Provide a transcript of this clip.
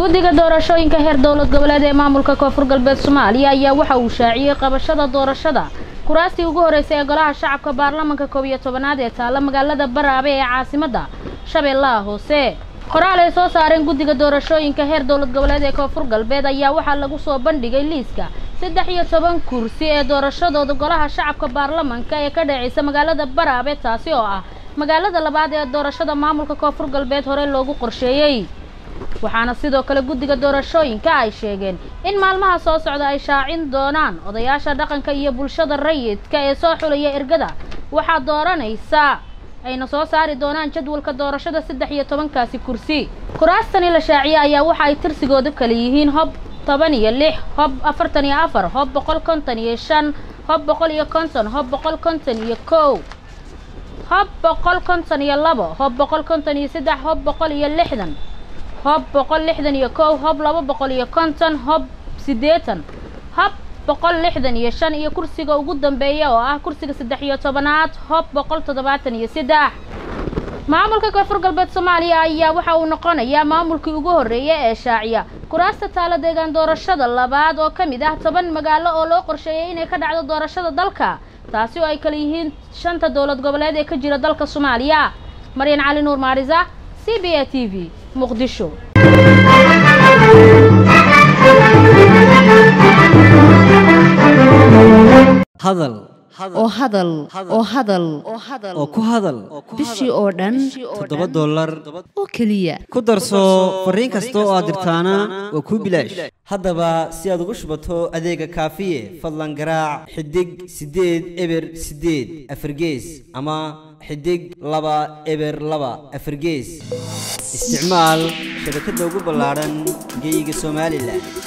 guddiga doorashooyinka heer dowlad goboleed ee maamulka koonfur galbeed soomaaliya ayaa waxa uu shaaciyey qabashada doorashada kuraastii ugu horeysay ee golaha shacabka baarlamanka koob iyo tobanaad ee taalla magaalada baraabe ee caasimadda shabeellaha hoose qoraal ay soo saareen guddiga doorashooyinka heer dowlad goboleed ee koonfur galbeed ayaa waxaa lagu soo bandhigay liiska saddex iyo toban kursi ee doorashadooda golaha shacabka baarlamanka ee ka dhaceysa magaalada baraabe taasi oo ah magaalada labaad ee doorashada maamulka koonfur galbeed hore loogu qorsheeyey waxaana sidoo kale guddiga doorashooyinka ay sheegeen in maalmaha soo socda ay shaacin doonaan odayaasha dhaqanka iyo bulshada rayidka ee soo xulaya ergada waxaa dooranaysa ayna soo saari doonaan jadwalka doorashada saddex iyo tobankaasi kursi kuraastani la shaaciyey ayaa waxa ay tirsigooda kale yihiin hob toban iyo lix hob afartan iyo afar hob boqol konton iyo shan hob boqol iyo konton hob boqol konton iyo kow hob boqol konton iyo labo hob boqol konton iyo saddex hob boqol iyo lixdan hob boqol lixdan iyo kow hob laba boqol iyo konton hob siddeetan hob boqol lixdan iyo shan iyo kursiga ugu dambeeya oo ah kursiga saddex iyo tobanaad hob boqol toddobaatan iyo saddex maamulka koonfur galbeed soomaaliya ayaa waxa uu noqonayaa maamulkii ugu horreeyay ee shaaciya kuraasta taalo deegaan doorashada labaad oo ka mid ah toban magaalo oo loo qorsheeyay inay ka dhacdo doorashada dalka taasi oo ay kala yihiin shanta dowlad goboleed ee ka jira dalka soomaaliya maryan cali nuur maarisa c b a t v muqdisho hadal oo hadal oo hadal oo ku hadal bishii oo dhan toddoba dollar oo keliya ku darso fariin kasta oo aad dirtaana waa kuu bilaash haddaba si aad ugu shubato adeega kaafiye fadlan garaac xidig siddeed eber siddeed afargees ama xidig laba eber laba afargees isticmaal shabakadda ugu ballaadhan geeyiga somalilan